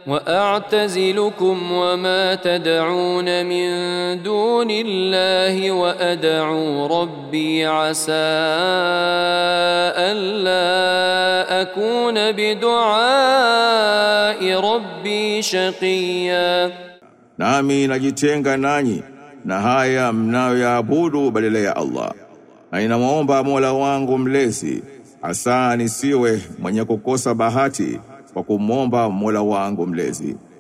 واعتزلكم وما تدعون من دون الله وادعو ربي عسى الا اكون بدعاء ربي شقيا Nami najitenga nanyi na haya mnayoyaabudu badala ya Allah. Na ninamwomba Mola wangu mlezi, asa nisiwe mwenye kukosa bahati kwa kumwomba Mola wangu mlezi.